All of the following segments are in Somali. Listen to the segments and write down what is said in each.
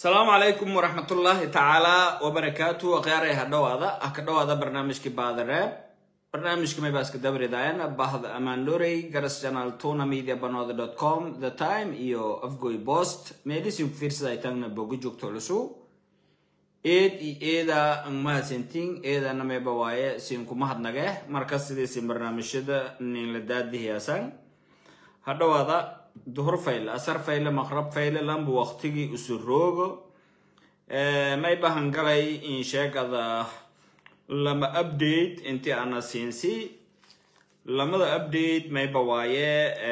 asalaamu calaykum waraxmatullaahi tacaala wabarakaatu akhyaarey ha dhowaada ah ka dhowaada barnaamijkii baadareeb barnaamijka maybaaska dabridaayan bahda amaanlorey garas channel tuna media banooda dot com the time iyo afgoy post meelisiin ku fiirsada tagna boga joogto culusu eed iyo eeda ang mahadsantiin eedana mayba waaye siin kuma hadnage marka sidiisin barnaamijyada ninla daadihiyaasan ha dhowaada duhur fayle asar fayle maqrab fayle lambu waqtigii isu roogo may bahan galay in sheegada lama update intii ana siinsi lamada update mayba waaye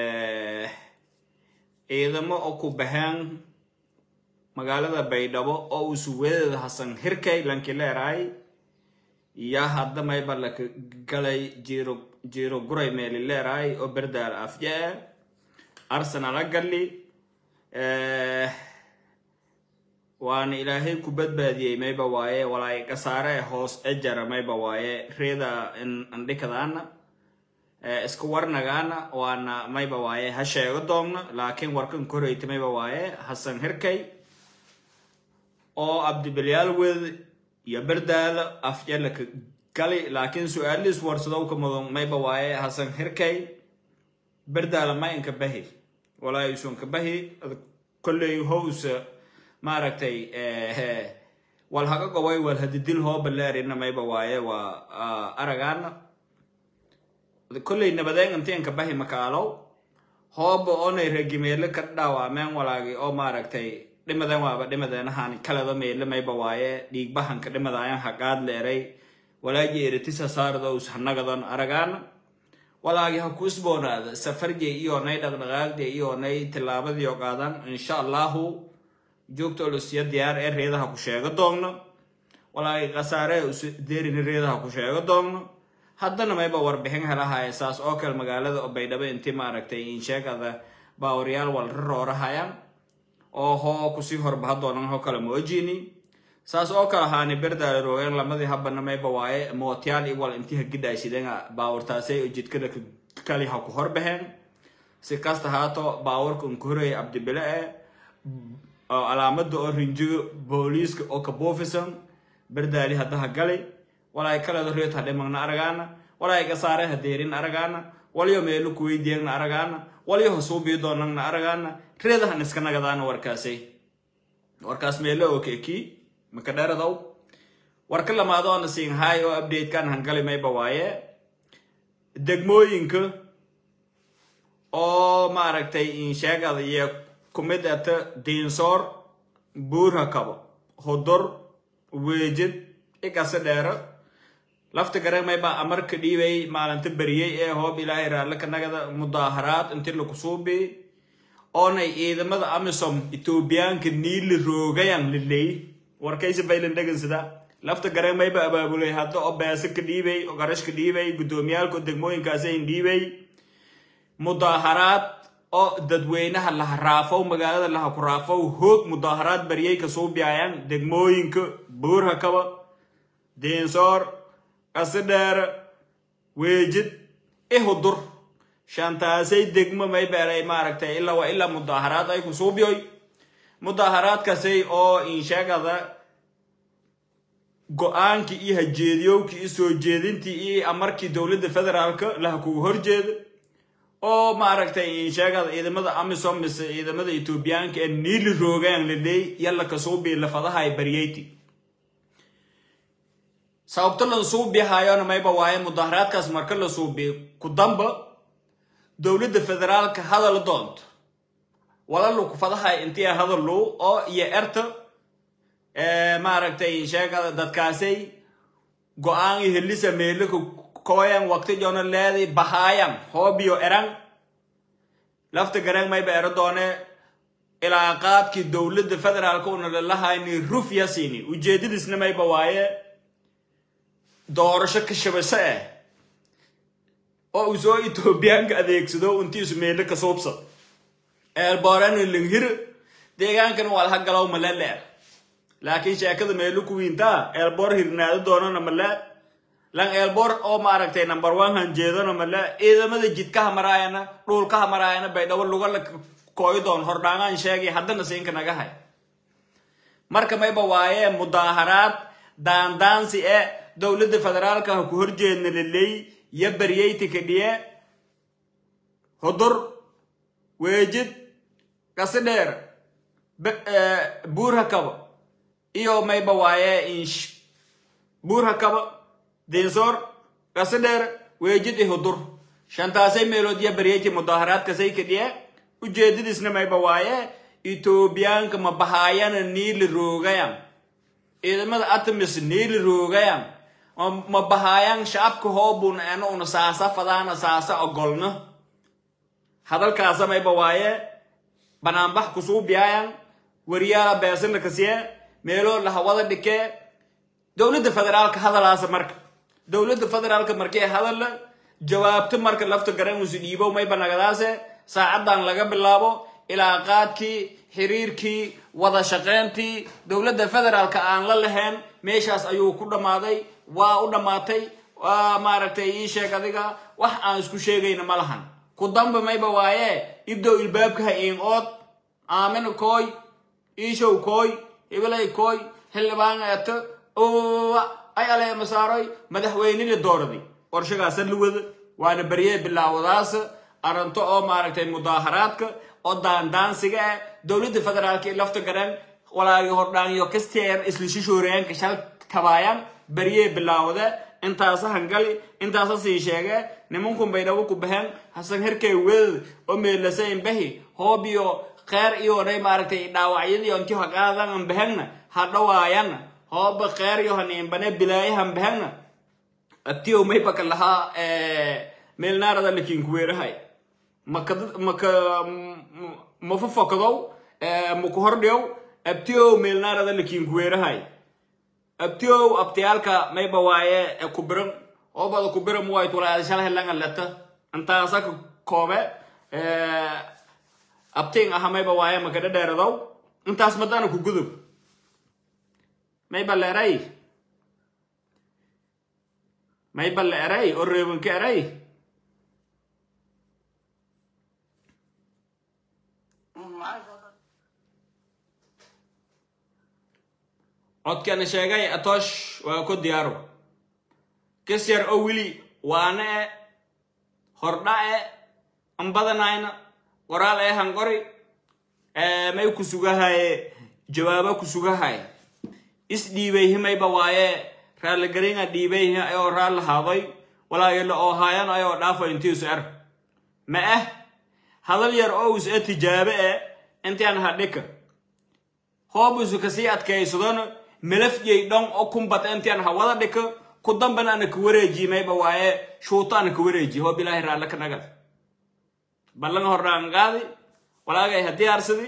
ciidamo oo ku baxeen magaalada baydhabo oo usuwadeeda hasan hirkay lanki leeraay yaa hadda mayba laka galay jiro jiro guray meeli leeraay oo berdaal afjee arsenal agali waana ilaahay ku badbaadiyey mayba waaye walaay kasaare hoos ejara mayba waaye reeda andhikadaana iska warnagaana waana mayba waaye ha sheego doomna laakiin warkan koreyta mayba waaye hasan hirkay oo abdibilyaal wed iyo berdaala afjalaka gali laakiin su-aaliis warsadowka mudan mayba waaye hasan hirkay berdaala ma inka bahi walaa isunka bahi kolley howsa maaragtay wal haga gobay wal hadidil hooba leerina mayba waaye waa aragaana kolley nabadeen intiinka bahi makaalow hooba onay regimeele ka dhaawameen walaagi oo maaragtay dhimaden waaba dhimadeenahan kalada meele mayba waaye dhiigbahanka dhimadayan haqaad leeray walaaji eritisa saardows hanagadon aragaana walaagi ha ku isboonaada safarjey iyoonay dhaqdhaqaaqde iyoonay tillaabadiio qaadan insha allahu joogta olusiya diyaar ee reedaha ku sheego doogno walaagi khasaare us deerini reedaha ku sheego doogno haddana mayba warbixin helahaya saas oo kale magaalada oo baydhabo intii maaragtay insheegada baawaryaal walra roorahayaan oo hoo kusii horbaha doonan hoo kale moojini saas oo kale haani berdaala roogeen lamadii habana mayba waaye mootiyaal iwal intii hagidhaashideenga baawurtaasay oo jidkada kali ha ku horbaheen si kasta haato baawurka unkuhoreya abdibile e oo calaamada oo rinjigo booliiska oo kabuufisan berdaali haddaha gali walaay kaledo reed ha dhimagna aragaana walaay kasaare ha deerin aragaana walyo meelo kuweydiyeegna aragaana walyo ha suubii doonagna aragaana reedahan iska nagadaana warkaasay warkaas meelo oo keekii maka dheeradow warka lamaadooana siin haay oo updatekan hangali mayba waaye degmooyinka oo maaragtay insheegada iyo kumid ata diinsoor buurha kabo hodor weejid ikase dheero lafta gare mayba amarka dhiibay maalinta beriyey ee hoob ilaahay raallaka nagada mudaaharaad inti lakusuubi oonay ciidamada amisom etoobiyaanka niili roogayan liley warkaysi baylan dhegansada lafta gareen mayba abaabulay hadda oo beese ka dhiibay oo qarash ka dhiibay guddoomiyaalka degmooyinkaasayn dhiibay mudaaharaad oo dadweynaha laha raafow magaalada laha ku raafow hoog mudaaharaad baryay kasuu biyaayaan degmooyinka buurha kaba diinsoor qasidheere weejid ihudur shantaasay degmo may beeray maaragtay ilaa waa ilaa mudaaharaad ay kusuubiyoy mudaaharaadkaasay oo insheegada go-aankii iyo hajeediyowkii iyo soo jeedintii iyo amarkii dowladda federaalka laha kugu horjeeda oo maaragtay insheegada ciidamada amisom mise ciidamada etoobiyaanka ee niili roogaan laleey yalla kasuubii lafadahay baryeyti sababto la suubihayona mayba waaye mudaaharaadkaas marka la suubiyo ku damba dowladda federaalka hadal doonto walalu kufadahay intii hadalu oo iyo erta maaragtay sheegada dadkaasay go-aan iyo helisa meelaka koyan waqti joona leeday bahaayan hoobiyo eran lafta gareen mayba ero doone ilaa qaadkii dowladda federaalka una lalahayni rufya siini ujeedadiisna mayba waaye doorasho ka shabasho ah oo uu soo etoobiyaanka adeegsado untiisu meelo ka suubsad eelboorana langhir deegaankana waa laha galow male leer laakiin sheekada meelo ku wiintaa eelboor hirnaado doonana male lan eelboor oo maaragtay number one hanjeedona male ciidamada jidkaha maraayana dhulkaha maraayana baydhabo lugala kooyi doon hordhaangaan sheegay haddana siinka naga hay marka mayba waaye mudaaharaad daandaansi e dowladda federaalka ha ku horjeedna laleey yo baryeyti kadhiye hudur weejid kasidheer buur hakaba iyo mayba waaye insh buur hakaba dinsoor kasidheer weejid i hudur shantaasay meelood yo baryeyti mudaaharaadkasay kadhiye ujeedadiisna mayba waaye etoobiyaanka ma bahaayana niili roogayan ciidamada atamis niili roogayan ma bahaayan shacabka hoobun ena una saasa fadaana saasa ogolno hadalkaasa mayba waaye banaanbax kusuubiyaayan wariyaala beesana kasiye meeloo lahawada dhikee dowladda federaalka hadalaasa marka dowladda federaalka markee hadalla jawaabto marka lafta garan usi dhiibow mayba nagadaase saacadan laga bilaabo ilaa qaadkii xiriirkii wada shaqayntii dowladda federaalka aan la lahayn meeshaas ayuu ku dhammaaday waa u dhammaatay waa maaragtay ii sheeg adiga wax aan isku sheegayna ma lahan ku damba mayba waaye ibdow ilbaabkaha iin ood aamina kooy iishow kooy hibilay kooy xildhibaan eeto ay alee masaaroy madaxweynena dooradi qorshagaasa la wada waana baryee bilaawadaas arinto oo maaragtay mudaaharaadka oo daandaansiga ah dowladda federaalka i lafta garan walaagi hordhaanyo kasteer isla shishooreenka shal kabaayaan baryee bilaawada intaasa hangali intaasa sii sheege nimankun bay dhawo ku baxeen hasan herkay wedad oo meelasayn bahi hoobiyo kheer iyonay maaragtay dhaawacyadii onti haqaadan an bahegna ha dhawaayan hooba kheer iyo haniinbane bilaayahan bahegna atiyow maybaka lahaa meelnaarada lakinkuweerahay maka maka mafafakadow maku hordhiyow abtiyow meelnaarada lakinkuweerahay abtiyow abtiyaalka mayba waaye kubiran oobada kubiran wayt walaada shalhelanga leta intaasaka koobe abtiin aha mayba waaye makadha dheeradow intaas madana ku gudub mayba leeray mayba le eray oo reebanka eray codkana sheegay atoosh waa ku diyaaro kas yar oo weli waana e hordha e anbadanayna qoraal ee hanqori may ku sugahaye jawaabo ku sugahaye is dhiibay himayba waaye raalligaringa dhiibay ayoo raal haaday walaagila oo haayan ayoo dhaafo intiisu er ma ah hadal yar oo is e tijaabe e intaan hadhika hoobusu kasii adkaysadona melafjay dhon oo kumbat intaan hawada dhika ku dambana ana ka wareeji mayba waaye shuuto ana ka wareeji hoob ilaahay raalle ka nagad ballan hordhaan qaadi walaagay ha diyaarsadi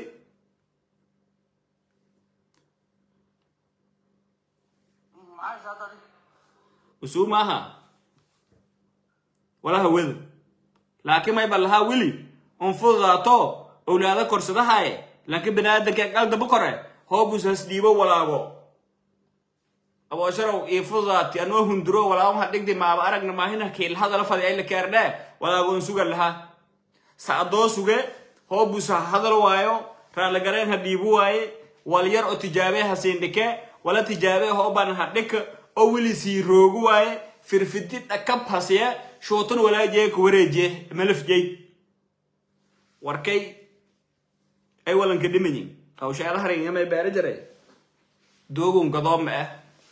usuu maaha walaha weda laakiin mayba lahaa weli on fududaato owlaada korsadahaye laakiin baniaadanka qaldaba kore hoobus has dhiibo walaago aboosharow ii fududaati anoo hunduro walaamaha dhigdi maaba aragna maahina kiilhadala fadi ayla keerdhe walaagoon suga lahaa sacdoo suge hoobus ha hadal waayo raalligareen ha dhiibu waaye wal yar oo tijaabee ha siindhike wala tijaabee hooban ha dhika oo weli sii roogu waaye firfidi dhakab hasiye shuutan walaajee ka wareejiye malafjey warkay ay walanka dhimayin hawshaala haringamay beera jaray doogun gadoom ah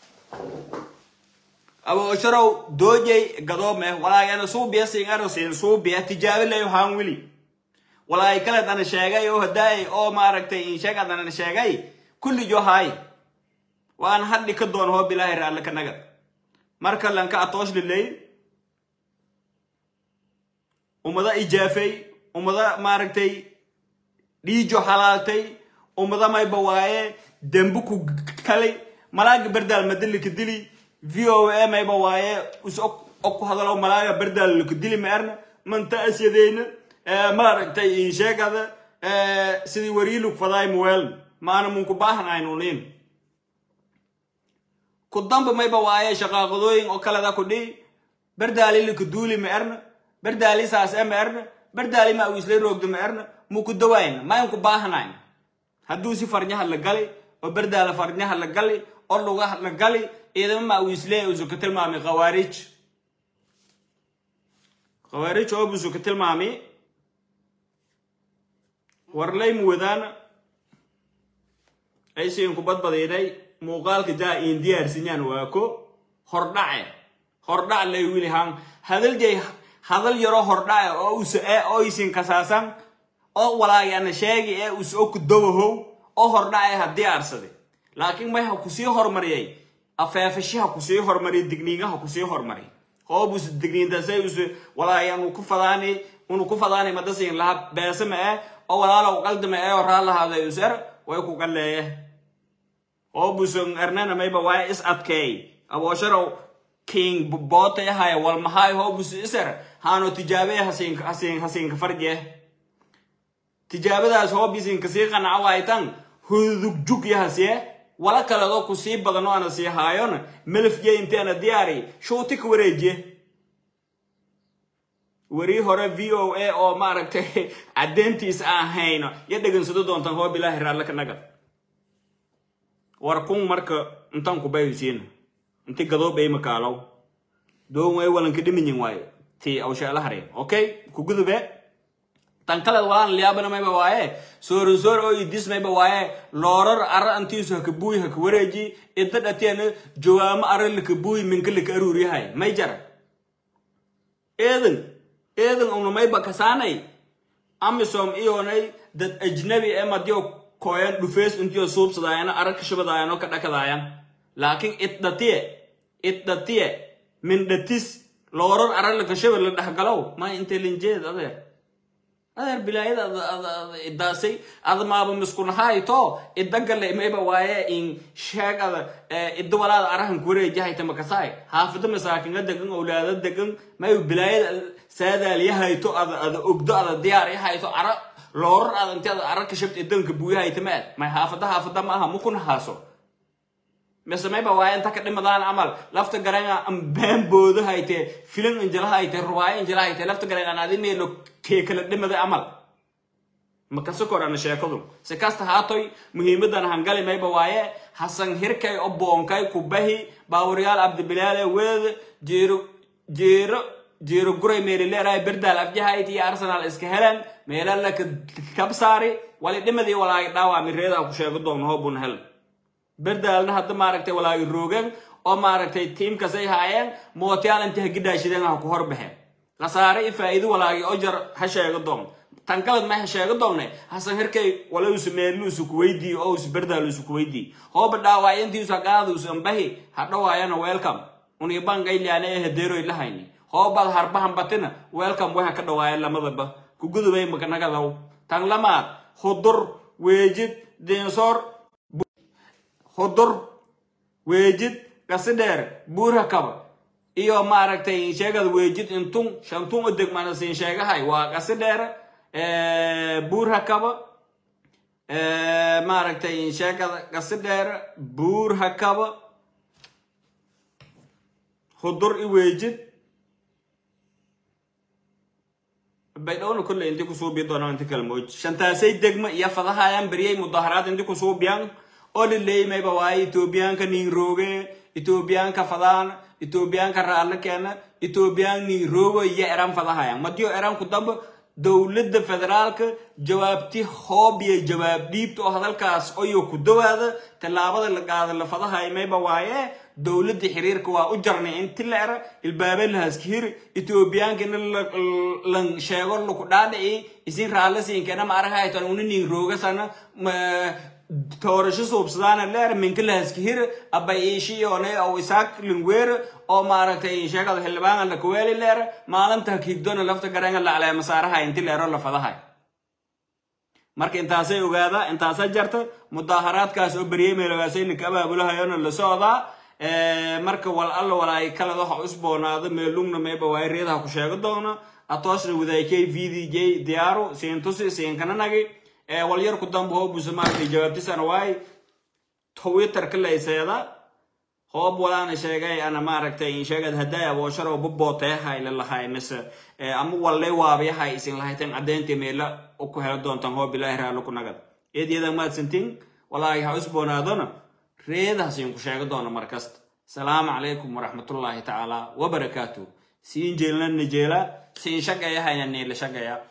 aboosharow doojay gadoom ah walaagana suubiya singaro siin suubiya tijaabi layo haan weli walaay kale dana sheegay oo hadaay oo maaragtay insheega dana sheegay kulli johaay waan hadhi ka doon hoo bilaahi raalle ka nagad marka lanka atoosh lilay ummada ijaafay ummada maaragtay dhiijo halaaltay ummada mayba waaye dembu ku kalay malaaga berdaal madalika dili v o a mayba waaye is og ku hadalo malaaga berdaal lika dili ma erna manta asyadeyna maaragtay insheegada sidii wariilug fadaay muweel maana munku baahanaynunin ku damba mayba waaye shaqaaqadooyin oo kaleda ku dhihi berdaali lika duuli ma erna berdaali saas e ma erna berdaali ma awislay roogda ma erna muku dawayna maynku baahanayna hadduu si farnyaha la galay oo berdaala farnyaha la gali oo lugaha la gali ciidamo mawiislee usu ka tilmaamay khawaarij khawaarij oo busu ka tilmaamay warlay muwadaan aysiin ku badbadiinay muuqaalka jaa iin diyaarsinyaan waa ko hordhace hordhac lay wilihan hadal jay hadal yaro hordhace oo us ee oo isin kasaasan oo walaagana sheegi ee us o ku dawahow oo hordhace ha diyaarsade laakiin may ha kusii hormariyay afeefashaha kusii hormariyay digniingaha kusii hormariyay hoobus digniintasay us walaagan uu ku fadaani unu ku fadaani madasiin laha beesama eh oo walaalow qaldama ee oo raallahaaday us er way ku qalleeye hoobuson ernana mayba waa is adkeey aboosharow king bootay ahaya walmahaay hoobus iser haano tijaabe hasiin hasiin hasiinka farje tijaabadaas hoobisinka sii qanaca waaytan hudugjug yahasye wala kaledoo ku sii badano ana sii haayona melafje inteena diyaari shuuti ka wareejiye warii hore v o a oo maaragtay caddeyntiis aan hayno yo dhegansado doontaan hoob ilaahi raallaka nagad war kun marka intan kubaysiina inti gadoob ay makaalow doon way walanka dhiminyin waaye ti awsheela hareen okay kugudube tan kale walaan liyaabana mayba waaye soorosoor oo idis mayba waaye loorar ara antiisu haka buuy haka wareeji idda dhateena jawaamo ara laka buuy minka laka aruuriyahay may jara eedan eedan una mayba kasaanay amisom iyonay dad ajnabi ee madyo koyan dhufees intiyo suubsadaayana ara kashabadaayano ka dhakadaayan laakiin iddatiye iddatiye min dhatis loorar ara laka shabad la dhexgalow ma intelinjeed adeer adeer bilaayada idaasay ada maaba miskunahayto idagale mayba waaye in sheegada idda walaada arahan kuwareejahayta makasaay haafida masaakinga degan owlaada degan mayu bilaayada saadaalyahayto ada ada ogdo ada diyaar yahayto ara loorar ada inti ada ara kashabta idanka buuyahayta maad may haafada haafada maaha mukunahaaso mise mayba waaye inta ka dhimadaan camal lafta garanga ambaan boodo hayte filan injila hayte rubaayo injila hayte lafta garanga adinelo keekala dhimada camal makasa korana sheekadu si kasta haatoy muhiimadan hangale mayba waaye hasan hirkay o boonkay kubahi baawuryaal abdibilaale weed jeero jeero jeero guray meelileeraay berdaal afjahayd iyo arsenal iska helan meelalaka kabsaari wali dhimadii walaagi dhaawami reedaa ku sheego doon hoobun hel berdaalna hadda maaragtay walaagi roogeen oo maaragtay tiimkasay haayeen mootiyaal inta hagidhaashideen ha ku horbaxeen khasaare i faa'iido walaagi ojar ha sheego doon tan kaled may ha sheego doonne hasan hirkay walausu meeluusu kuweydii oo usu berdaaluusu kuweydii hooba dhaawaayantiisu haqaaduusu ambahi ha dhawaayana welcome unibangailiane ee hadeeroy lahayni hoobad harbahan batina welcome waxa ka dhawaaya lamadaba kugudubay makanagadaw tan lamaad hudur weejid dinsoor hudur weejid gasidheer buura kaba iyo maaragtay sheegada weejid intun shantun u degmana siin sheegahay waa gasidheer buura kaba maaragtay sheegada gasidheer buurha kaba hudur i weejid baydhowna kolley inti kusuubi doonaan inti kala mooj shantaasay degma iyo fadahayaan beriyay mudaharaad inti kusuubiyan oo lileeyimayba waaye etoobiyaanka niinrooge etoobiyaanka fadaan etoobiyaanka raalle keena etoobiyaan niinroogo iyo eran fadahayan madiyo eran ku damba dowladda federaalka jawaabti hoob iyo jawaab dhiibta oo hadalkaas oyo ku dawaada tallaabada la qaada la fadahay mayba waaye dowladda xiriirka waa u jarnay inti la era ilbaabe lahaskihir etoobiyaanka in lan sheego laku dhaadhici isin raalle siinkeena ma arahaytan una niinroogasana toorasho suubsadaana leer minka lahaskihir aba iishiyoone oo isaak lingweer oo maaragtay sheegada xildhibaanka la kuweeli leer maalinta higdona lafta garanga la caleema saaraha inti leero la fadahay marka intaasay ogaada intaasa jarta mudaaharaadkaas oo beryey meelagaasay lika abaabulahayona la socdaa marka wal alla walaay kalada waxa usboonaada meelungna mayba waay reedaha ku sheego doona atoosna wadaykay vdj diyaaru siintusi siinkananagi walyarku dambe hoobusa maaragtay jawaabtisana waay twitterka layseeda hoob walaana sheegay ana maaragtay sheegad haday aboosharo babooteehay lalahay mise ama wallay waabayahay isin lahaytan caddeyntii meela ku helo doontaan hoob ilaahi raalo ku nagad eedyada maadsantiin walaagi ha usboonaadona reedaha siin ku sheega doona mar kasta salaamu calaykum waraxmatullaahi tacaala wabarakaatu siin jeelna nijeela siin shaqeeya hayna niila shaqeeya